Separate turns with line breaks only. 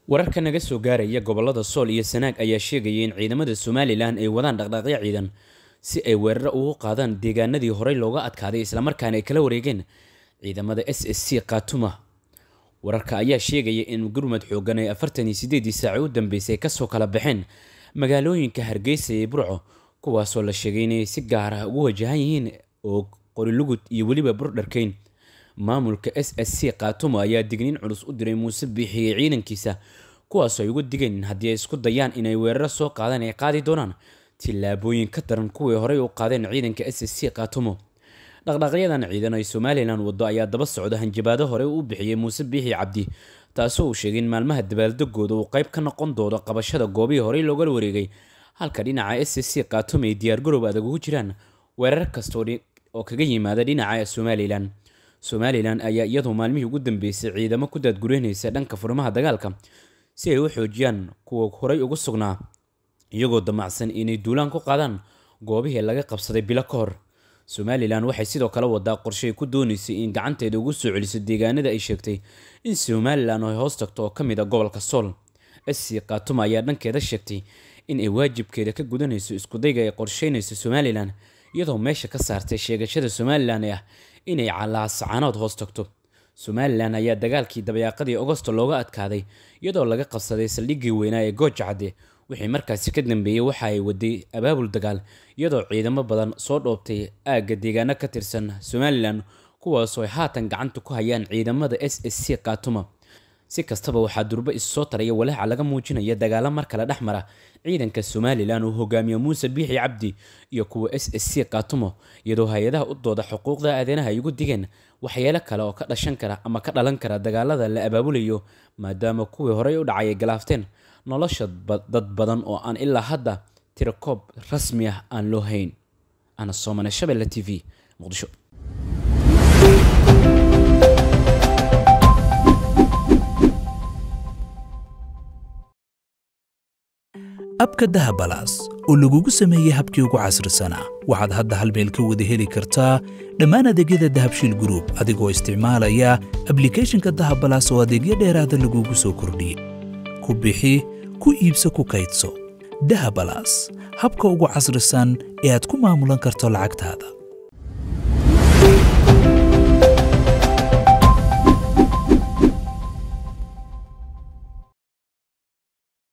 wararka naga soo gaaraya gobolada sool iyo sanaag ayaa sheegaya in ciidamada somalilan ay wadaan dhaqdhaaqyo ciidan si ay weeraro ugu qaadaan deegaanadii horey looga adkaaday islamarkaana ay kala wareegeen ciidamada s s c khatuma wararka ayaa sheegaya in gurmad xoogan ay afartan iyo sideedii saaci u dambeysay kasoo kala baxeen magaalooyinka hargeysa iyo burco kuwaasoo la sheegay inay si gaar ah ugu wajahan yihiin oo qorilugud iyo weliba burdharkeyn maamulka s s c khatuma ayaa digniin culus u diray muuse biixi iyo ciidankiisa kuwaasoo ay uga digeen in haddii ay isku dayaan inay weeraro soo qaadaan ay qaadi doonaan tillaabooyin ka daran kuwii horey u qaadeen ciidanka s s c khatumo dhaqdhaqyadan ciidan ay somalilan wado ayaa daba socda hanjabaado hore u bixiyey muuse biixi cabdi taasoo uu sheegay in maalmaha dabaaldegooda uu qayb ka noqon doono qabashada goobihii horey looga wareegay halka dhinaca s s c khatum ay diyaargaroob adag ugu jiraan weerar kasta oo kaga yimaada dhinaca somalilan somalilan ayaa iyadu maalmihii ugu dambeysay ciidamo ku daadgureynaysa dhanka furimaha dagaalka si ay u xoojiyaan kuwa horey ugu sugnaa iyagoo damacsan inay duulaan ku qaadaan goobihii laga qabsaday bilo ka hor somalilan waxay sidoo kale wadaa qorshe ay ku doonaysay in gacanteeda ugu soo celiso deegaanada ay sheegtay in somalilan ay hoos tagto oo ka mid a gobolka sool sc khatuma ayaa dhankeeda sheegtay in ay waajibkeeda ka gudanayso iskudayga ay qorsheynayso somalilan iyadoo meesha ka saartay sheegashada somalilan ee ah inay calaasacaanood hoos tagto somalilan ayaa dagaalkii dabayaaqadii agosto looga adkaaday iyadoo laga qabsaday saldhiggii weynaa ee gooja cadde wixii markaasi ka dambeeyey waxa ay waday abaabul dagaal iyadoo ciidamo badan soo dhoobtay aagga deegaano ka tirsan somalilan kuwaasoo ay haatan gacanta ku hayaan ciidamada s s c khatuma si kastaba waxaa durbo issoo taraya walaaca laga muujinaya dagaalo mar kale dhex mara ciidanka somalilan uu hogaamiyo muuse biixi cabdi iyo kuwa s s c khatumo iyadoo hay-adaha u dooda xuquuqda aadanaha ay ugu digeen waxyeelo kale oo ka dhashan kara ama ka dhalan kara dagaalada la abaabulayo maadaama kuwii horey u dhacay ay galaafteen nolosha dad badan oo aan ilaa hadda tirakoob rasmi ah aan loo hayn ana soomane shabelle t v muqdisho
abka dahabalaas oo lagugu sameeyey habkii ugu casrisanaa waxaad hadda hal meel ka wada heli kartaa dhammaan adeegyada dahabshiil gruub adigoo isticmaalaya ablikhethonka dahabalaas oo adeegyo dheeraada lagugu soo kordhiyey ku bixi ku iibso ku kaydso dahabalaas habka ugu casrisan ee aad ku maamulan karto lacagtaada